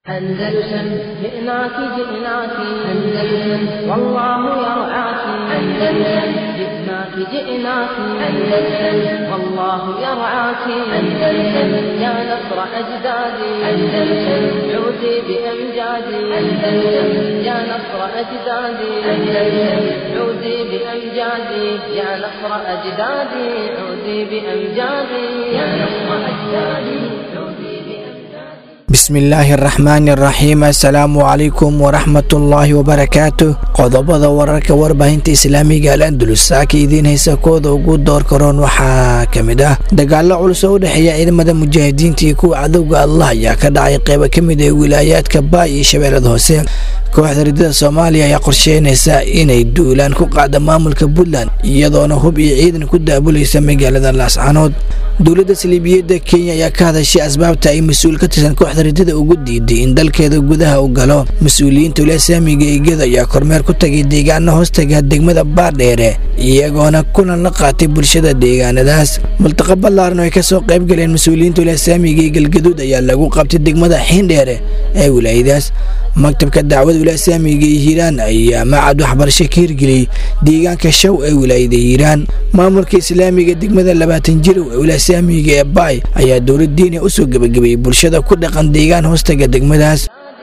أندلسن جئناك جئناك أندلسن والله يرعاك أندلسن جئناك جئناك أندلسن والله يرعاك أندلسن يا نصر أجدادي أندلسن عودي بأمجادي أندلسن يا نصر أجدادي أندلسن عودي بأمجادي يا نصر أجدادي عودي بأمجادي يا نصر أجدادي عودي بأمجادي bismillaahi araxmaani araxiim assalaamu calaykum waraxmatullaahi wabarakaatu qodobada wararka warbaahinta islaamiga al andalus saaka idiin haysa kooda ugu door karoon waxaa ka mid ah dagaalo culus oo u dhexeeya ciidamada mujaahidiinta iyo kuwa cadowga allah ayaa ka dhacay qeybo ka mid ah wilaayaadka baay iyo shabeellada hoose kooxda ridada soomaaliya ayaa qorsheynaysa inay duulaan ku qaada maamulka puntland iyadoona hub iyo ciidan ku daabulaysa magaalada laascanood dowladda saliibiyadda kenya ayaa ka hadashay asbaabta ay mas-uul ka tirsan kooxda ridada ugu diiday in dalkeeda gudaha u galo mas-uuliyiinta walasaamiga eegada ayaa kormeer ku tagay deegaano hoostaga degmada baardheere iyagoona kulan la qaatay bulshada deegaanadaas multaqa ballaaran oo ay kasoo qayb galeen mas-uuliyiinta walasaamiga ee galgaduud ayaa lagu qabtay degmada xiindheere ee wilaayadaas maktabka dacwada walasaamiga ee hiiraan ayaa macad waxbarasho ka hirgeliyey deegaanka show ee wilaayada hiiraan maamulka islaamiga degmada labaatan jirow ee walasaamiga ee baay ayaa dowlad diina usoo gebagabeeyey bulshada ku dhaqan deegaan hoostaga degmadaas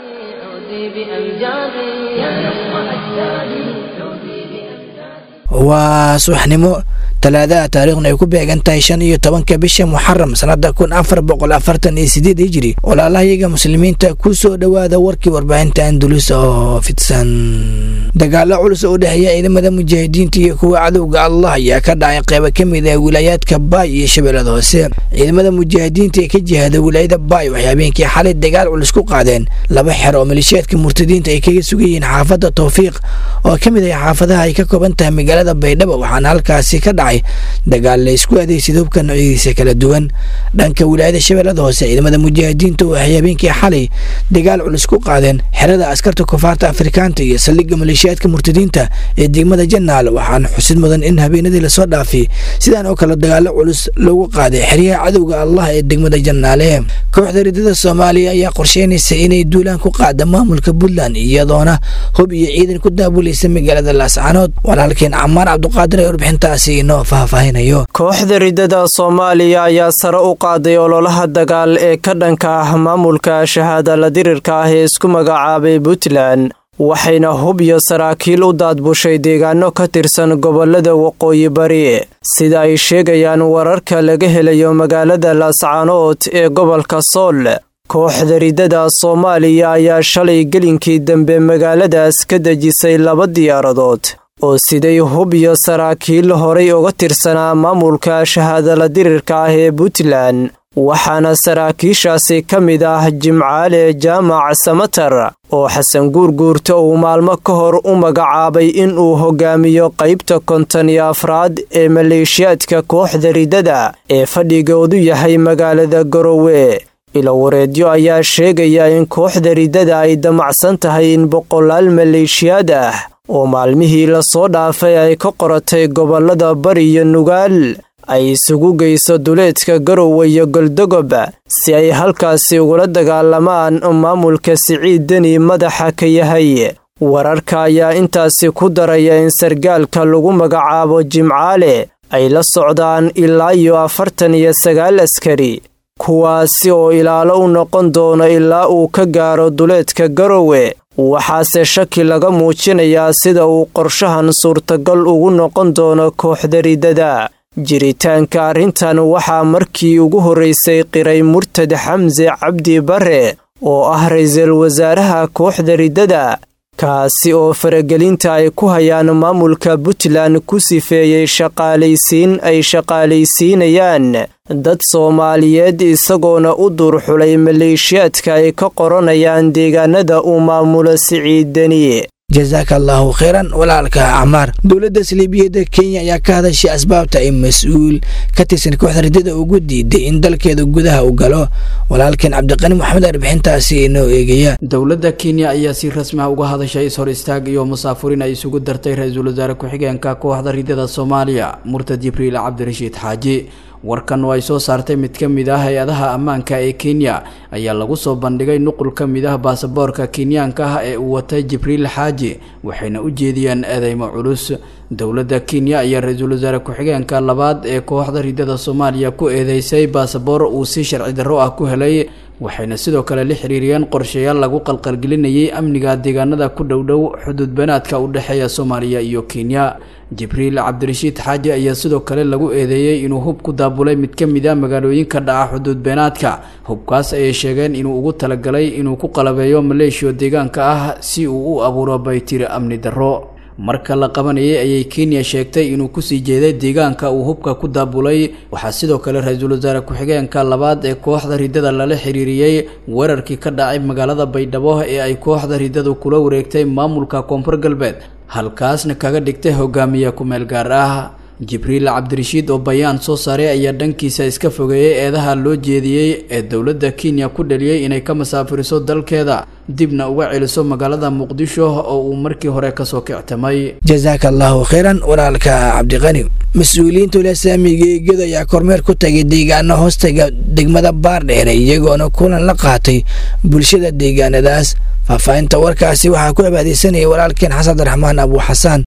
عودي بأمجادي يا نصر أجدادي عودي بأمجادي waa subaxnimo talaadaha taariikhna ay ku beegan tahay shan iyo tobanka bisha muxaram sanada kun afar boqol afartan iyo sideed hijiri walaalahayaga muslimiinta ku soo dhowaada warkii warbaahinta andalus oo fidsan dagaalo culus oo u dhexeeya ciidamada mujaahidiinta iyo kuwa cadowga allah ayaa ka dhacay qeybo ka mid ah wilaayaadka baay iyo shabeellada hoose ciidamada mujaahidiinta ee ka jihada wilaayada baay waxay habeenkii xalay dagaal culus ku qaadeen laba xer oo maleeshiyaadka murtadiinta ay kaga sugan yihiin xaafadda towfiiq oo ka mid ah xaafadaha ay ka kooban tahay magaalada baydhabo waxaana halkaasi ka dhacay dagaal la isku adeegsid hubka noocyadiisa kala duwan dhanka wilaayada shabeellada hoose ciidamada mujaahidiinta waxay habeenkii xalay dagaal culus ku qaadeen xerada askarta kufaarta afrikaanta iyo saldhigga maleeshiyaadka murtadiinta ee degmada janaal waxaana xusid mudan in habeenadii lasoo dhaafay sidaan oo kale dagaalo culus lagu qaaday xeryaha cadowga allah ee degmada janaale kooxda ridada soomaaliya ayaa qorsheynaysa inay duulaan ku qaada maamulka puntland iyadoona hub iyo ciidan ku daabulaysa magaalada laascanood walaalkeen camaar cabduqaadir ee warbixintaasi inoo faahfaahinayo kooxda ridada soomaaliya ayaa sare u qaaday ololaha dagaal ee ka dhanka ah maamulka shahaada la dirirka ah ee isku magacaabay puntland waxayna hub iyo saraakiil u daadbushay deegaano ka tirsan gobolada waqooyi bari sida ay sheegayaan wararka laga helayo magaalada laascaanood ee gobolka sool kooxda ridada soomaaliya ayaa shalay gelinkii dambe magaaladaas ka dejisay laba diyaaradood oo siday hub iyo saraakiil horay uga tirsanaa maamulka shahaadala dirirka ah ee puntland waxaana saraakiishaasi ka mid ah jimcaale jaamac samatar oo xasan guurguurta uu maalmo ka hor u magacaabay in uu hogaamiyo qaybta konton iyo afraad ee maleeshiyaadka kooxda ridada ee fadhigoodu yahay magaalada garowe ilowareedyo ayaa sheegaya in kooxda ridada ay damacsan tahay in boqolaal maleeshiyaad ah oo maalmihii lasoo dhaafay ay ka qoratay gobolada bari iyo nugaal ay isugu geyso duleedka garowe iyo goldogob si ay halkaasi ugula dagaalamaan maamulka siciid deni madaxa ka yahay wararka ayaa intaasi ku daraya in sargaalka lagu magacaabo jimcaale ay la socdaan ilaa iyo afartan iyo sagaal askari kuwaasi oo ilaalo u noqon doono ilaa uu ka gaaro duleedka garowe waxaase shaki laga muujinayaa sida uu qorshahan suurtagal ugu noqon doono kooxda ridada jiritaanka arrintan waxaa markii ugu horraysay qiray murtad xamse cabdi bare oo ah ra-iisul wasaaraha kooxda ridada kaasi oo faragelinta ay ku hayaan maamulka puntland ku sifeeyey shaqaalaysiin ay shaqaalaysiinayaan dad soomaaliyeed isagoona u duurxulay maleeshiyaadka ay ka qoranayaan deegaanada uu maamulo siciid deni jasaaka allaahu kheyran walaalka acmaar dowladda saliibiyadda kenya ayaa ka hadashay asbaabta ay mas-uul ka tirsan kooxda ridada ugu diiday in dalkeeda gudaha u galo walaalkeen cabdiqani moxamed arbixintaasi inoo eegaya dowladda kenya ayaa si rasmi ah uga hadashay is-hor istaag iyo musaafurin ay isugu dartay ra-iisul wasaare ku-xigeenka kooxda ridada soomaaliya murtad jibriil cabdirashiid xaaji warkan oo ay soo saartay mid ka mid ah hay-adaha ammaanka ee kenya ayaa lagu soo bandhigay nuqul ka mid ah baasaboorka kenyaanka ah ee uu watay jibriil xaaji waxayna u jeediyeen eedeymo culus dowladda kenya ayaa ra-iisul wasaare ku-xigeenka labaad ee kooxda ridada soomaaliya ku eedeysay baasaboor uu si sharci darro ah ku helay waxayna sidoo kale la xiriiriyeen qorshayaal lagu qalqalgelinayay amniga deegaanada ku dhowdhow xuduud banaadka u dhexeeya soomaaliya iyo kenya jibriil cabdirashiid xaaji ayaa sidoo kale lagu eedeeyey inuu hub ku daabulay mid ka mid a magaalooyinka dhaca xuduud beenaadka hubkaas ayay sheegeen inuu ugu talagalay inuu ku qalabeeyo maleeshiya deegaanka ah si uu u abuuro baytiri amni darro marka la qabanayay ayay kenya sheegtay inuu kusii jeeday deegaanka uu hubka ku daabulay waxaa sidoo kale ra-iisul wasaare ku-xigeenka labaad ee kooxda ridada lala xiriiriyey weerarkii ka dhacay magaalada baydhabo ee ay kooxda ridadu kula wareegtay maamulka koonfur galbeed halkaasna kaga dhigtay hogaamiye ku-meel gaar ah jibriil cabdirashiid oo bayaan soo saaray ayaa dhankiisa iska fogeeyey eedaha loo jeediyey ee dowladda kenya ku dhaliyey inay ka masaafiriso dalkeeda dibna uga celiso magaalada muqdisho oo uu markii hore kasoo kictamay jasaaka allahu khayran walaalka cabdiqani mas-uuliyiinta walasaamiga eegada ayaa kormeer ku tagay deegaano hoostaga degmada baardheere iyagoona kulan la qaatay bulshada deegaanadaas faahfaahinta warkaasi waxaa ku abaadeysanayay walaalkeen xasan abdiraxmaan abu xasaan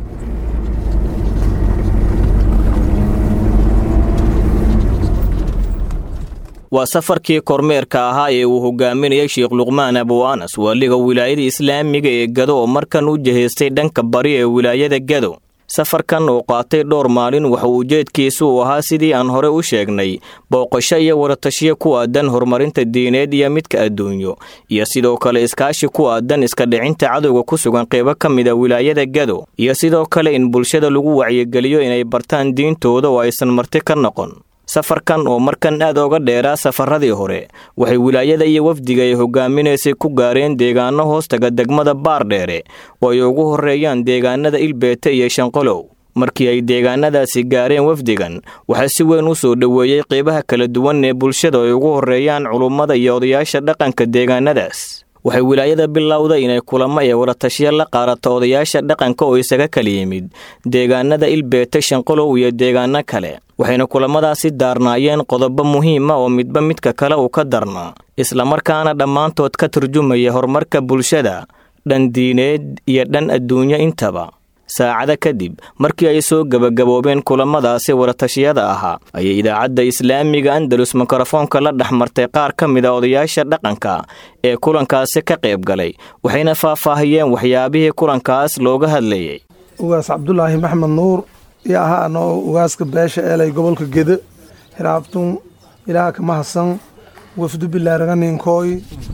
waa safarkii kormeerka ahaa ee uu hogaaminayay sheekh luqmaan abu anas waaliga wilaayada islaamiga ee gado oo markan u jihaystay dhanka bari ee wilaayada gado safarkan oo qaatay dhowr maalin wuxuu ujeedkiisu uu ahaa sidii aan hore u sheegnay booqasho iyo wadatashiyo ku aadan horumarinta diineed iyo midka adduunyo iyo sidoo kale iskaashi ku aadan iska dhicinta cadowga ku sugan qeybo ka mid a wilaayada gado iyo sidoo kale in bulshada lagu wacyigeliyo inay bartaan diintooda oo aysan marti ka noqon safarkan oo markan aad oga dheeraa safaradii hore waxay wilaayada iyo wafdiga ay hogaaminaysay ku gaareen deegaano hoostaga degmada baardheere oo ay ugu horreeyaan deegaanada ilbeete iyo shanqolow markii ay deegaanadaasi gaareen wafdigan waxaa si weyn u soo dhoweeyey qeybaha kala duwan ee bulshada ay ugu horreeyaan culummada iyo odayaasha dhaqanka deegaanadaas waxay wilaayada bilowda inay kulamo ee wadatashiya la qaarato odayaasha dhaqanka oo isaga kala yimid deegaanada ilbeete shanqolow iyo deegaano kale waxayna kulamadaasi daarnaayeen qodobo muhiima oo midba midka kale uu ka darnaa islamarkaana dhammaantood ka turjumaya horumarka bulshada dhan diineed iyo dhan adduunyo intaba saacado kadib markii ay soo gebagaboobeen kulamadaasi wadatashiyada ahaa ayay idaacadda islaamiga andalus mikrofoonka la dhex martay qaar ka mid a odayaasha dhaqanka ee kulankaasi ka qayb galay waxayna faahfaahiyeen waxyaabihii kulankaas looga hadlayay ugaas cabdulaahi maxmed nuur iyo ahaa anoo ugaaska beesha eelay gobolka gede hiraabtun ilaaha ka mahadsan wafdu bilaaraganinkoy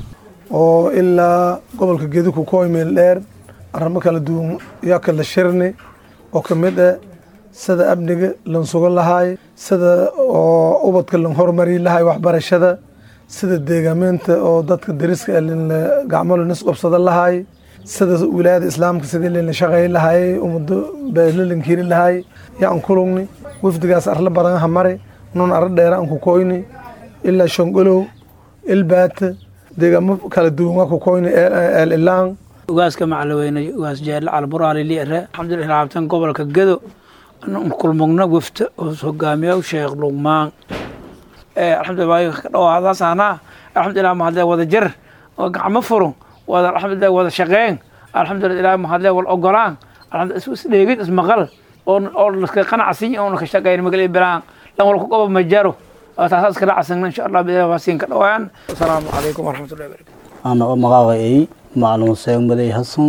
oo ilaa gobolka gede ku kooy meel dheer arrimo kala duwan yaa kala shirni oo ka mid ah sida amniga lan sugan lahaay sida oo ubadka lan horumari lahaay waxbarashada sida deegaameynta oo dadka dariska gacmo lanis qabsada lahaay sida wilaayada islaamka sidii lana shaqeey lahaay ummado beelalan kiri lahaay yaan kulugni wafdigaas arla badan ha mari nun arla dheera aan ku koyni ilaa shongolow ilbaata deegaamo kala duwan waa ku koyni eel ilaan ugaaska macalaweyne ugaas jeelle calburaali liire alxamdulilah laabtan gobolka gedo kulmugna wafta oo hogaamiya sheekh luqmaan alxamdulilah ka dhawaadaasana alxamdulilah mahadle wada jar oo gacmo furun wada alxamdulilah wada shaqeyn alxamdulilah ilaah mahadle wal ogolaan alxamdulilah isdheegid ismaqal oo oo laska qanacsan oo ka shaqeyn magal bilaan lan wal ku qobo majaro taas iska dhacsan insha allah bilaah waasiin ka dhawaan assalaamu calaykum waraxmatullahi wabarakatuh ana oo magacay macalin huseen maday xasan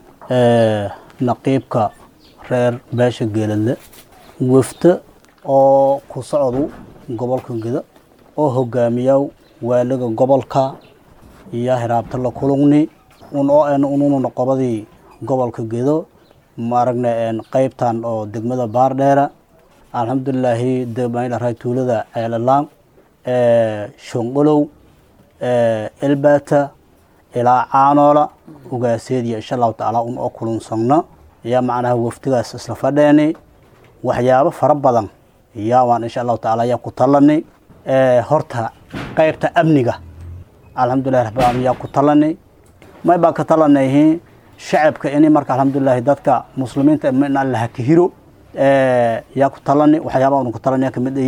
naqiibka reer beesha geeladle wafta oo ku socdu gobolka geda oo hogaamiya waaliga gobolka iyo hiraabta la kulugni un oo en ununa qobadii gobolka gedo maaragna qeybtan oo degmada baardheera alxamdulilaahi degmaydharay tuulada ceelalaan shongolow elbata ilaa caanoola ugaaseediya insha allahu tacaala un oo kulunsagno ayaa macnaha waftigaas isla fadheeni waxyaabo fara badan ayaa waan insha allahu tacaala ayaa ku talani horta qeybta amniga alxamdulilahi rabbilalamin yaa ku talani may baan ka talanayhi shacabka ini marka alxamdulilahi dadka muslimiinta inaan lahakahiro yaa ku talani waxyaaba unu ku talani yaa kamid ayiin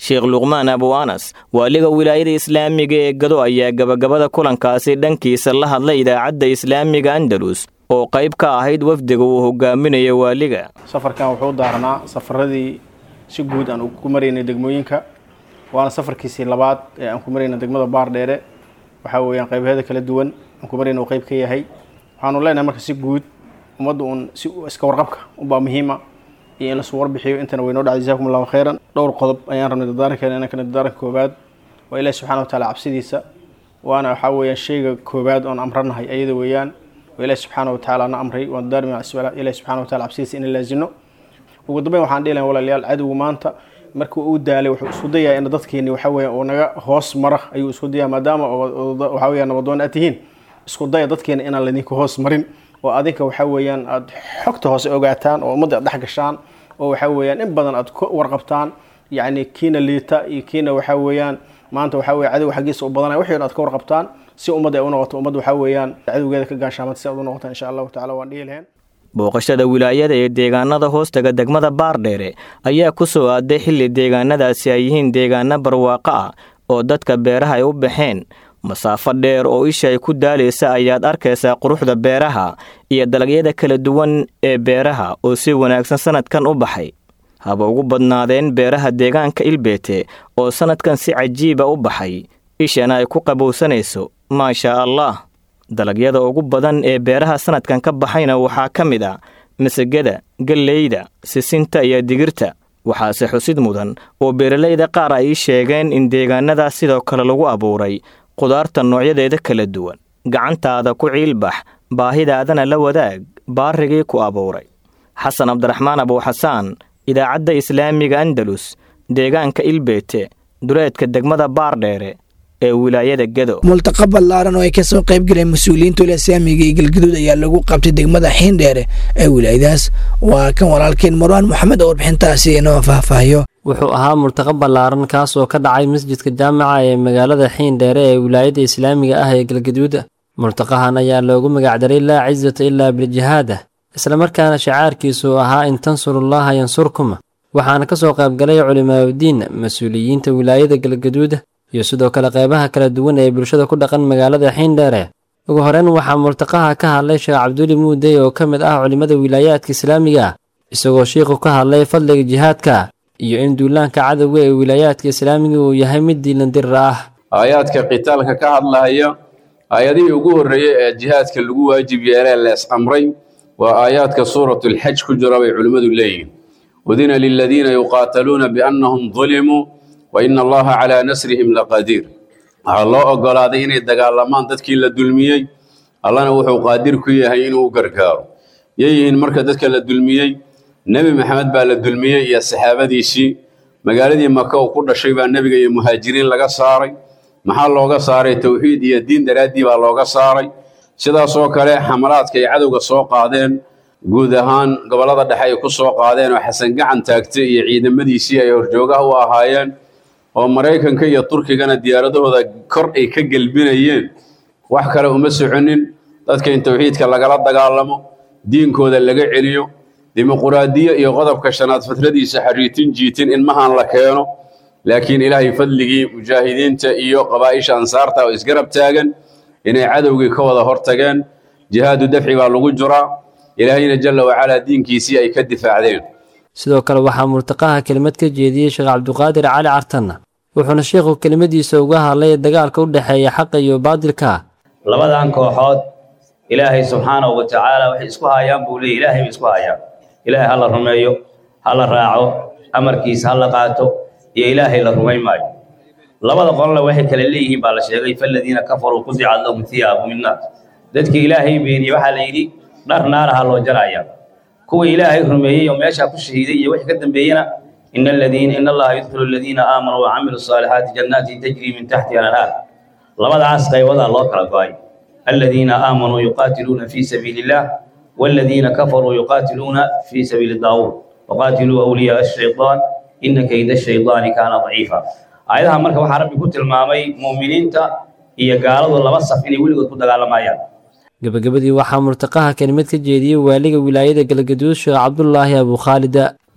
sheekh luqmaan abu anas waaliga wilaayada islaamiga ee gado ayaa gabagabada kulankaasi dhankiisa la hadlay idaacadda islaamiga andalus oo qayb ka ahayd wafdiga uu hogaaminayo waaliga safarkan wuxuu daarnaa safaradii si guud aan ku maraynay degmooyinka waana safarkiisii labaad ee aan ku marayna degmada baardheere waxaa weeyaan qaybaheeda kala duwan aan ku marayna uu qayb ka yahay waxaanu leenahay marka si guud ummadda uun si iska warqabka unbaa muhiima iyo in lasu warbixiyo intana waynoo dhacday jazakum allahu khayran dhowr qodob ayaan rabnay dadaarankeena inankana dadaaranka koobaad waa ilahi subxana wa taala cabsidiisa waana waxaa weeyaan shayga koobaad oon amranahay ayada weeyaan oo ilahi subxaana wa tacaala na amray waan daarmi ilahi subxana wa taala cabsidiisa in laazino ugu dambeyn waxaan dhihi lahay walaalayaal cadowgu maanta markii uu daalay wuxuu isku dayaa in dadkeeni waxa weeyaan uu naga hoos mara ayuu isku dayaa maadaama waxa weeyaan nabadoon aad tihiin isku daya dadkeena inaan laydinka hoos marin oo adinka waxa weeyaan aad xogta hoose ogaataan oo ummadda aad dhex gashaan oo waxa weeyaan in badan aad ku warqabtaan yacni kiina liita iyo kiina waxa weeyaan maanta waxa weeye cadow xaggiisa u badanaya wixii aad ka warqabtaan si ummadda ay u noqoto ummadda waxa weeyaan cadowgeeda ka gaashaamata si aad u noqotaan insha allahu tacala waan dhihi lahayn booqashada wilaayada ee deegaanada hoostaga degmada baardheere ayaa ku soo aaday xilli deegaanadaasi ay yihiin deegaano barwaaqo ah oo dadka beeraha ay u baxeen masaafo dheer oo isha ay ku daalaysa ayaad arkaysaa quruxda beeraha iyo dalagyada kala duwan ee beeraha oo si wanaagsan sannadkan u baxay haba ugu badnaadeen beeraha deegaanka ilbeete oo sannadkan si cajiiba u baxay ishana ay ku qabowsanayso maashaa allah dalagyada ugu badan ee beeraha sannadkan ka baxayna waxaa ka mid a masagada galleyda sisinta iyo digirta waxaase xusid mudan oo beeralayda qaar ay sheegeen in deegaanadaas sidoo kale lagu abuuray qudaarta noocyadeeda kala duwan gacantaada ku ciilbax baahidaadana la wadaag baarigii ku abuuray xasan cabdiraxmaan abuuxasaan idaacadda islaamiga andalus deegaanka ilbeete duleedka degmada baardheere ee wilaayada gedo multaqa ballaaran oo ay kasoo qayb galeen mas-uuliyiinta wilasaamiga iyo galgaduud ayaa lagu qabtay degmada xiindheere ee wilaayadaas waa kan walaalkeen marwaan moxamed oo warbixintaasi inoo faahfaahiyo wuxuu ahaa murtaqa ballaaran kaas oo ka dhacay masjidka jaamaca ee magaalada xiindheere ee wilaayada islaamiga ah ee galgaduud murtaqahan ayaa loogu magacdaray laa cisata ilaa biljihaada islamarkaana shacaarkiisu ahaa in tansurullaha yansurkum waxaana ka soo qaybgalay culimaauddiin mas-uuliyiinta wilaayada galgaduud iyo sidoo kale qeybaha kala duwan ee bulshada ku dhaqan magaalada xiindheere ugu horeyn waxaa murtaqaha ka hadlay sheekh cabduli muudey oo ka mid ah culimmada wilaayaadka islaamiga isagoo shiikhu ka hadlay fadliga jihaadka iyo in duulaanka cadowga ee wilaayaadka islaamiga uu yahay mid diilandirir ah aayaadka qitaalka ka hadlahaya aayadihii ugu horreeyey ee jihaadka lagu waajib yeelee lees amray waa aayaadka suuratulxaj ku jira bay culimmadu leeyihiin udina liladiina yuqaataluuna biannahum dulimuu wa ina allaha calaa nasrihim laqadiir waxaa loo oggolaaday inay dagaalamaan dadkii la dulmiyey allana wuxuu qaadir ku yahay inuu u gargaaro yeeyihiin marka dadka la dulmiyey nebi maxamed baa la dulmiyey iyo saxaabadiisii magaaladii maka uu ku dhashay baa nebiga iyo muhaajiriin laga saaray maxaa looga saaray towxiid iyo diin daraaddii baa looga saaray sidaasoo kale xamalaadka ay cadowga soo qaadeen guud ahaan gobollada dhexe ay ku soo qaadeen oo xasan gacan taagtay iyo ciidamadiisii ay horjoogaha u ahaayeen oo maraykanka iyo turkigana diyaaradahooda kor ay ka gelbinayeen wax kale uma soconin dadka in towxiidka lagala dagaalamo diinkooda laga celiyo dimuquraadiyo iyo qodobka shanaad fatradiisa xariitin jiitin ilmahan la keeno laakiin ilaahay fadligii mujaahidiinta iyo qabaa'isha ansaarta oo isgarab taagan inay cadowgii ka wada hortageen jihaadu dafci baa lagu jiraa ilaahayna jalla wacalaa diinkiisii ay ka difaacdeen sidoo kale waxaa murtaqaha kelimad ka jeediyey sheekh cabduqaadir cali cartanna wuxuuna sheikhu kelimadiisa uga hadlay dagaalka u dhexeeya xaqa iyo baadilka labadan kooxood ilaahay subxaanahu wa tacaala waxay isku hayaan buu leeyay ilaahay bay isku hayaan ilaahay ha la rumeeyo ha la raaco amarkiisa ha la qaato iyo ilaahay la rumayn maayo labada qolna waxay kale leeyihiin baa la sheegay faladiina kafaruu qudicat lahum thiyaabu min naar dadka ilaahay beeniyey waxaa la yidhi dhar naaraha loo jaraya kuwa ilaahay rumeeyey oo meeshaa ku shahiiday iyo wixii ka dambeeyena in aladiina in allaha yudkhilu aladiina aamanuu wacamilu saalixaati jannaatin tajrii min taxtiha alanhaar labadaas qaybadaa loo kala go-ay aladiina aamanuu yuqaatiluuna fii sabiili illah والذين كفروا يقاتلون في سبيل الطاغوت وقاتلوا أولياء الشيطان إن كيد الشيطان كان ضعيفا آياتها marka waxa rabbi ku tilmaamay muuminiinta iyo gaaladu laba saf inay weligood ku dagaalamayaan gabagabadii waxaa murtaqaha kelimad ka jeediyey waaliga wilaayada galgaduud sheekh cabdulaahi abu khaalida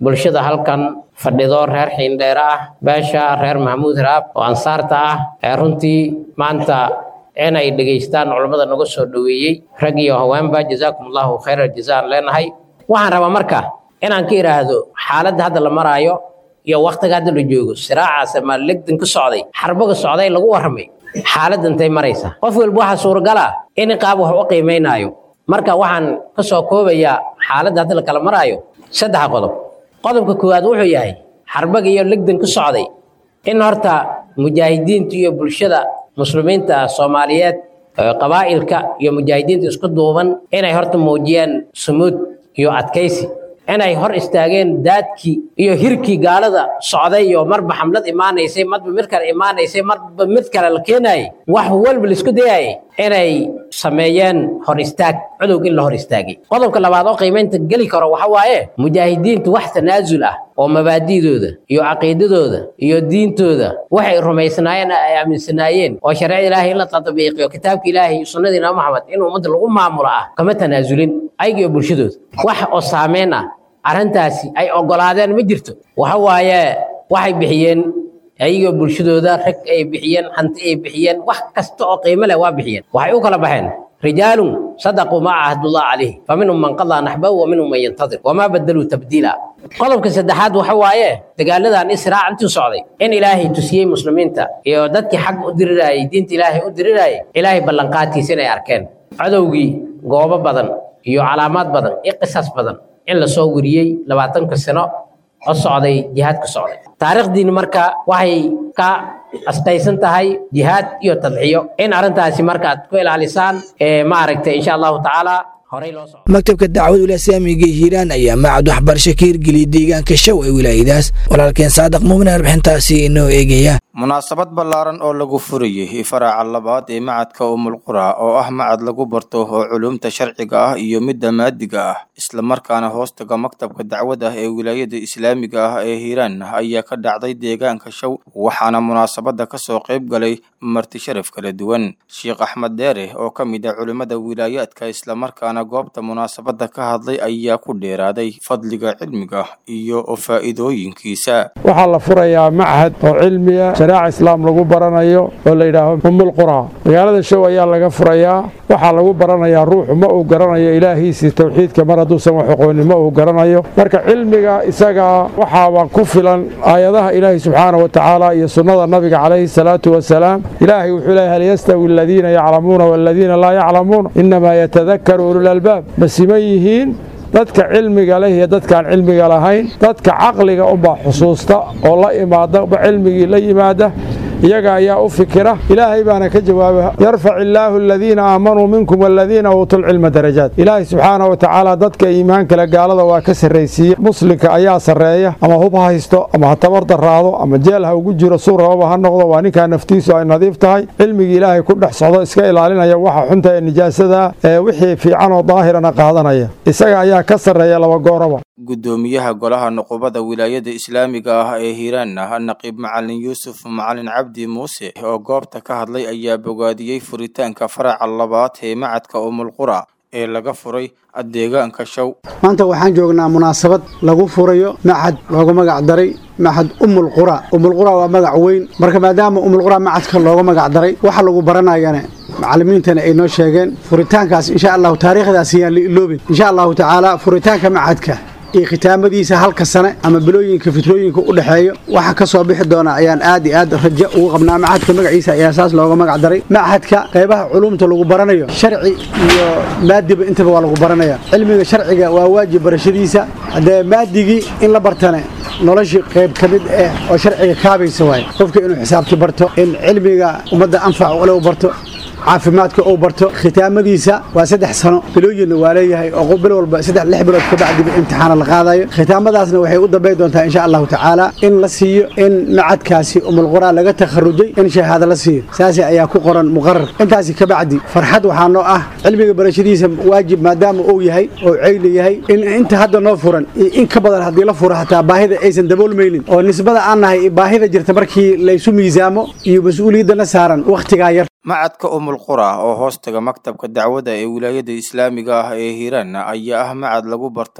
bulshada halkan fadhido reer xiindheere ah beesha reer maxamuud hiraab oo ansaarta ah ee runtii maanta inay dhegaystaan culammada naga soo dhoweeyey rag iyo haweenba jazaakum allahu khayra jazaan leenahay waxaan rabaa marka inaan ka idhaahdo xaaladda hadda la maraayo iyo waktiga hadda la joogo siraacaas ama legdan ka socday xarbaga socday lagu warramay xaaladda intay maraysa qof walba waxaa suuragala in qaab wax u qiimaynaayo marka waxaan ka soo koobayaa xaaladda hadda la kala maraayo saddex qodob qodobka koowaad wuxuu yahay xarbaga iyo legdan ka socday in horta mujaahidiinta iyo bulshada muslimiinta soomaaliyeed qabaa'ilka iyo mujaahidiinta isku duuban inay horta muujiyaan sumuud iyo adkaysi inay hor istaageen daadkii iyo hirkii gaalada socday iyo marba xamlad imaanaysay marba mid kale imaanaysay marba mid kale la keenayay wax walba laisku dayayay inay sameeyeen hor istaag cudowg in la hor istaagay qodobka labaad oo qiimaynta geli karo waxa waaye mujaahidiintu wax tanaasul ah oo mabaadi'dooda iyo caqiidadooda iyo diintooda waxay rumaysnaayeen ay aaminsanaayeen oo shareecada ilaahay in la tadbiiqiyo kitaabka ilaahay iyo sunnada imaam maxamed in ummadda lagu maamulo ah kama tanaasulin ayaga iyo bulshadooda wax oo saameyn ah arrintaasi ay oggolaadeen ma jirto waxa waaye waxay bixiyeen ayagoo bulshadooda rag ay bixiyeen hanti ay bixiyeen wax kasta oo qiimo leh waa bixiyeen waxay u kala baxeen rijaalun sadaquu maa cahdullah calayhi fa minhum man qadaa naxbahu wa minhum man yantadir wamaa badaluu tabdiila qodobka saddexaad waxa waaye dagaaladan israac intuu socday in ilaahay tusiyey muslimiinta iyo dadkii xag u dirirayay diinta ilaahay u dirirayay ilaahay ballanqaadkiisa inay arkeen cadowgii goobo badan iyo calaamaad badan iyo qisas badan in la soo weriyey labaatanka sano oo socday jihaadka socday taariikhdiini marka waxay ka astaysan tahay jihaad iyo tadxiyo in arrintaasi marka aad ku ilaalisaan maaragtay insha allahu tacaala horey loo socdo maktabka dacwada ulasaamiga hiiraan ayaa macad waxbarasho ka hirgeliyay deegaanka show ee wilaayadaas walaalkeen saadiq muumin warbixintaasi inoo eegaya munaasabad ballaaran oo lagu furayay faraaca labaad ee macadka umulqura oo ah macad lagu barto oo culumta sharciga ah iyo midda maadiga ah islamarkaana hoostaga maktabka dacwada ee wilaayada islaamiga ah ee hiiraan ayaa ka dhacday deegaanka show waxaana munaasabada kasoo qayb galay marti sharaf kala duwan sheekh axmed deere oo ka mid ah culimmada wilaayaadka islamarkaana goobta munaasabada ka hadlay ayaa ku dheeraaday fadliga cilmiga iyo faa'iidooyinkiisa waxaa la furayaa machad oo cilmiya shariica islaam lagu baranayo oo la yidhaaho umulqura magaalada show ayaa laga furayaa waxaa lagu baranayaa ruuxu ma uu garanayo ilaahiisii towxiidka mar hadduusan wax aqoonin ma uu garanayo marka cilmiga isagaa waxaaba ku filan aayadaha ilaahi subxaana wa tacaala iyo sunnada nabiga calayhi salaatu wasalaam ilaahay wuxuu leeyahy hal yastawi aladiina yaclamuuna waaladiina laa yaclamuun inamaa yatadakaru ulul albaab ma siman yihiin dadka cilmiga leh iyo dadkaan cilmiga lahayn dadka caqliga unbaa xusuusta oo la imaada cilmigii la yimaada iyaga ayaa u fikira ilaahay baana ka jawaaba yarfac illaahu aladiina aamanuu minkum waladiina uutuu lcilma darajaat ilaahay subxaana wa tacaala dadka iimaan kale gaalada waa ka sarraysiiye muslimka ayaa sarreeya ama hub ha haysto ama ha tabar daraado ama jeel ha ugu jiro suu rababa ha noqdo waa ninkaa naftiisu ay nadiif tahay cilmigii ilaahay ku dhex socdo iska ilaalinaya waxa xunta ee nijaasada ee wixii fiican oo daahirana qaadanaya isaga ayaa ka sarreeya laba gooraba guddoomiyaha golaha nuqubada wilaayada islaamiga ah ee hiiraan naqiib macalin yuusuf macalin cabdi muuse oo goobta ka hadlay ayaa bogaadiyey furitaanka faraca labaad ee macadka umulqura ee laga furay deegaanka show maanta waxaan joognaa munaasabad lagu furayo macad looga magac daray macad umulqura umulqura waa magac weyn marka maadaama umulqura macadka looga magac daray waxa lagu baranayana macallimiintana ay noo sheegeen furitaankaas insha allahu taariikhdaas yaan la iloobin insha allahu tacaala furitaanka macadka iyo khitaamadiisa halka sane ama bilooyinka fitrooyinka u dhexeeyo waxa ka soo bixi doona ayaan aad iyo aad rajo ugu qabnaa machadka magaciisa ayaa saas looga magac daray machadka qaybaha culumta lagu baranayo sharci iyo maadiba intaba waa lagu baranaya cilmiga sharciga waa waajib barashadiisa haddee maadigii in la bartane noloshii qayb ka mid ah oo sharciga kaabaysa waaye qofka inuu xisaabti barto in cilmiga ummadda anfac ule u barto caafimaadka uu barto khitaamadiisa waa saddex sano bilooyinna waa leeyahay oo bil walba saddex lix bilood ka bacdiba imtixaana la qaadayo khitaamadaasna waxay u dambayn doontaa insha allahu tacaala in la siiyo in macadkaasi umulqura laga takharujay in shahaado la siiyo saasi ayaa ku qoran muqarar intaasi ka bacdi farxad waxaa noo ah cilmiga barashadiisa waajib maadaama uu yahay oo ceyli yahay in inta hadda noo furan iyo in ka badan haddii la furo hataa baahida aysan daboolmaynin oo nisbada aan nahay baahida jirta markii laysu miisaamo iyo mas-uuliyaddana saaran wakhtigaa yar macadka umulqura oo hoostaga maktabka dacwada ee wilaayada islaamiga ah ee hiiraan ayaa ah macad lagu barto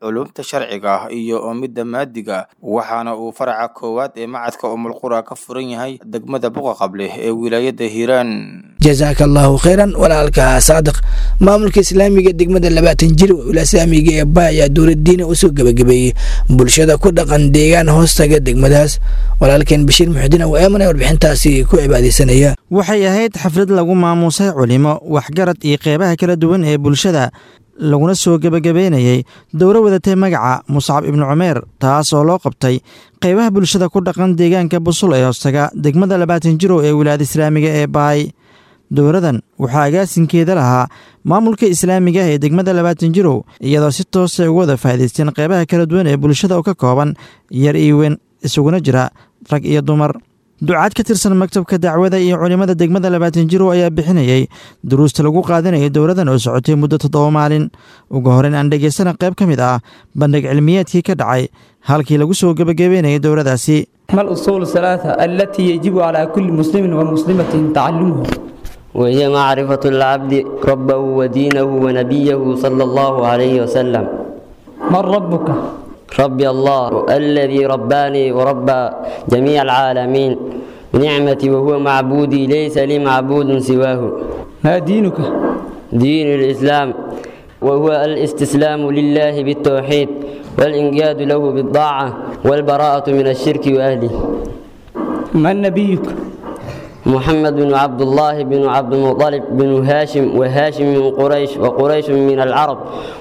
culumta sharciga ah iyo midda maadiga waxaana uu faraca koowaad ee macadka umulqura ka furan yahay degmada buqa qable ee wilaayada hiiraan jazaaka allahu khayran walaalka saadiq maamulka islaamiga degmada labaatan jir wilasaamiga ee ba ayaa dowladdiina usoo gebagabeeyey bulshada ku dhaqan deegaan hoostaga degmadaas walaalkeen bashiir muxudiin oo eemanay warbixintaasi ku cibaadeysanaya waxay ahayd xaflad lagu maamuusay culimo waxgarad iyo qeybaha kala duwan ee bulshada laguna soo gebagabeynayey dowro wadatay magaca muscab ibnu cumeer taas oo loo qabtay qeybaha bulshada ku dhaqan deegaanka busul ee hoostaga degmada labaatan jiro ee wilaayada islaamiga ee baay dowradan waxaa agaasinkeeda lahaa maamulka islaamiga ee degmada labaatan jirow iyadoo si toosa uga wada faa'idaysteen qeybaha kala duwan ee bulshada oo ka kooban yar iyo weyn isuguna jira rag iyo dumar ducaad ka tirsan maktabka dacwada iyo culimmada degmada labaatan jiro ayaa bixinayey duruusta lagu qaadanayay dowladan oo socotay muddo toddoba maalin ugu horeyn aan dhegaysana qayb ka mid ah bandhig cilmiyeedkii ka dhacay halkii lagu soo gebagabeynayay dowladaasi ما الأصول الثلاثة التي يجب على كل مسلم ومسلمة تعلمها وهي معرفة العبد ربه ودينه ونبيه صلى الله عليه وسلم من ربك ربي الله الذي رباني وربى جميع العالمين بنعمتي وهو معبودي ليس لي معبود سواه ما دينك دين الإسلام وهو الاستسلام لله بالتوحيد والإنقياد له بالطاعة والبراءة من الشرك وأهله من نبيك محمد بن عبد الله بن عبد المطلب بن هاشم وهاشم من قريش وقريش من العرب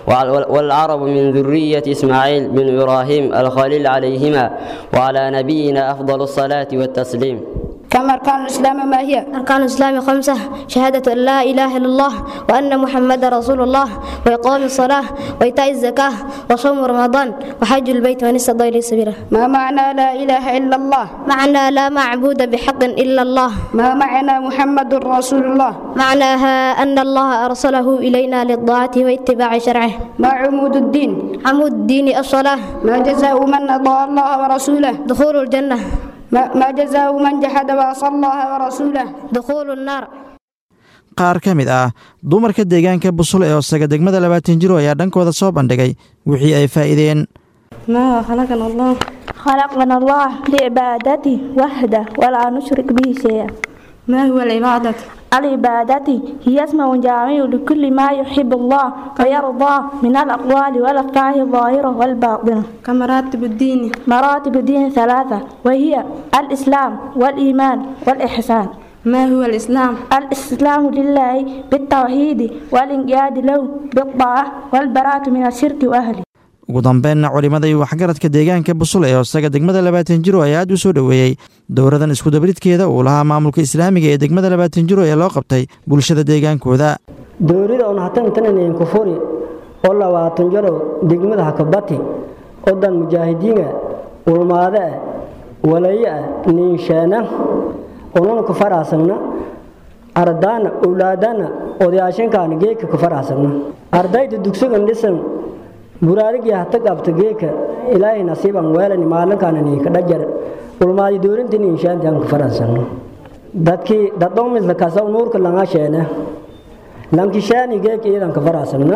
والعرب من ذرية إسماعيل بن إبراهيم الخليل عليهما وعلى نبينا أفضل الصلاة والتسليم كم أركان الإسلام ما هي؟ أركان الإسلام خمسة شهادة أن لا إله إلا الله وأن محمد رسول الله وإقام الصلاة وإيتاء الزكاة وصوم رمضان وحج البيت من استطاع إليه سبيلا ما معنى لا إله إلا الله؟ معنى لا معبود بحق إلا الله ما معنى محمد رسول الله؟ معناها أن الله أرسله إلينا للطاعة واتباع شرعه ما عمود الدين؟ عمود الدين الصلاة ما جزاء من أطاع الله ورسوله؟ دخول الجنة ما ما جزاء من جحد وعصى الله ورسوله؟ دخول النار qaar ka mid ah dumarka deegaanka busul ee hoosaga degmada labaatan jiro ayaa dhankooda soo bandhigay wixii ay faa'iideen ما خلقنا الله خلقنا الله لعبادته وحده ولا نشرك به شيئا ما هو العبادة؟ العبادة هي اسم جامع لكل ما يحب الله ويرضى من الأقوال والأفعال الظاهرة والباطنة كمراتب الدين مراتب الدين ثلاثة وهي الإسلام والإيمان والإحسان ما هو الإسلام؟ الإسلام لله بالتوحيد والإنقياد له بالطاعة والبراءة من الشرك وأهله ugu dambeynna culimmada iyo waxgaradka deegaanka busul ee hoosaga degmada labaatan jiro ayaa aad u soo dhoweeyey dowradan iskudabridkeeda uu lahaa maamulka islaamiga ee degmada labaatan jiro ee loo qabtay bulshada deegaankooda dowrida on hatantananayn kufuri oo labaatan jaro degmada hakabati odan mujaahidiina ulmaade ah walaye ah niinsheena onuna ku faraasagna ardaana owlaadana odayaashankaana geeka ku faraasagna ardayda dugsigan dhisan buraarigii hata qabta geeka ilaahay nasiiban weelani maalinkaana niinka dhajar ulmaadi doorinta niinshaanti aan ku faraasagna dadkii dadhomidla kasaw nuurka langa sheena lankishaani geeka iyadan ka faraasagna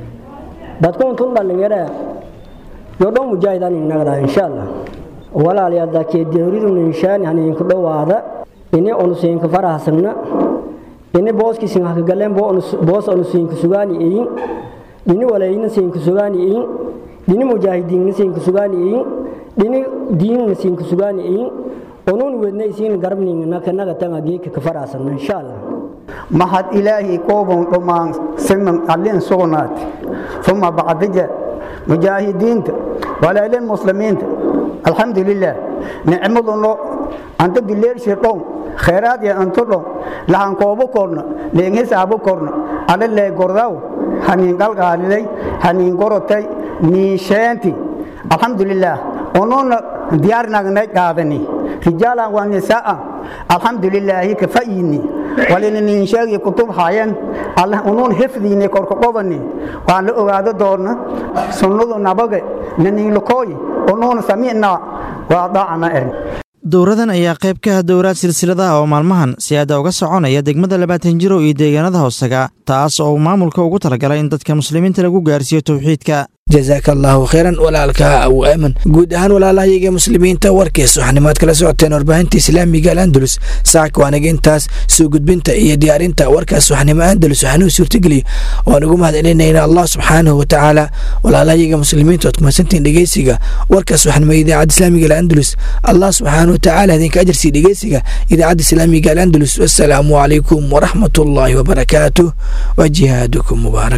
dadkuun tun dhalinyare yodhon mujaahidaan inagda insha allah walaalayaa dadkee deeridu niinshaani haniinku dhowaada ini onusiinka faraasagna ini booskiisin hakagaleen boos onusiinka sugaani iyin dhini walayna siinka sugaani iyin dhini mujaahidiinna siinka sugaani iyin dhini diinna siinka sugaani iyin onuun wedna isiin garabninga kanaga tanga geeka ka faraasagna insha allah mahad ilaahi koobon dhammaan siman allin sugnaati uma bacdija mujaahidiinta walaalin muslimiinta alxamdu lilah nicmadunno anta bileershi dhon khayraad ya antu dhon lahan koobo korna leen hisaabu korna alle lee gordaw haniin qalqaalilay haniin gorotay niisheenti alxamdu lilah onuuna diyaarnagnay qaadani rijaalan wa nisaan alxamdu lilaahi ka fa'yini walina niinsheegii kutub hayan allah unuun hifdiini korka qobani waan la ogaado doona sunnadu nabage naniinlakooyi unuuna samicnaa waa daacana erin dowradan ayaa qayb ka ah dowraad silsiladaha oo maalmahan si-aada uga soconaya degmada labaatan jiro iyo deegaanada hoosaga taas oo uu maamulka ugu talagalay in dadka muslimiinta lagu gaarsiiyo towxiidka jazaaka allahu khayran walaalka abu aaman guud ahaan walaalahayaga muslimiinta warkiis waxanimaad kala socoteen warbaahinta islaamiga al'andalus saaka waanaga intaas soo gudbinta iyo diyaarinta warkaas waxnimo andalus waxaanuu suurtageliya waan ugu mahadcelinayna allah subxaanahu watacaala walaalahayaga muslimiinta oad kumadsantiin dhegeysiga warkaas waxnimo idaacadda islaamiga al'andalus allah subxaanahu watacaala idinka ajarsii dhegeysiga idaacadda islaamiga al'andalus wassalaamu calaykum waraxmat ullaahi wabarakaatuh wa jihaadukum mubaarak